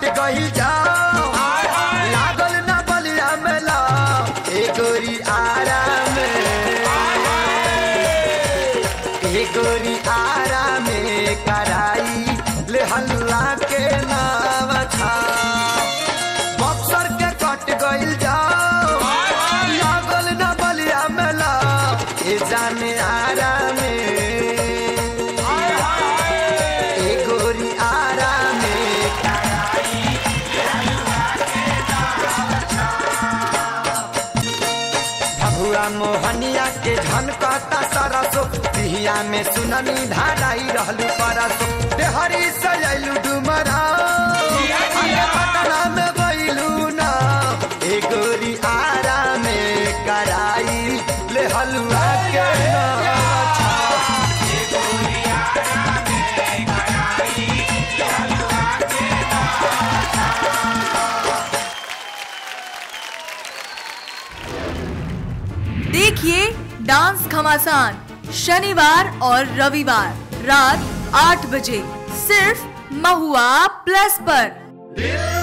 कट गई जाओ लागल ना बलिया मेला ए गोरी आराम ए गोरी आराम कराई ले हल्ला के नाम था बक्सर के कट गइल जाओ लागल ना बलिया मेला ए जाने आराम ए गोरी आराम भभुआ मोहनिया के झनकता सरसो पिहिया में सुननी धाराई रहलू परसो देहरी सजलू डुमरा अरे पटना में गइलू ना ए गोरी आराम कराई ले हलुआ के नाचा देखिए डांस घमासान शनिवार और रविवार रात आठ बजे सिर्फ महुआ प्लस पर दिल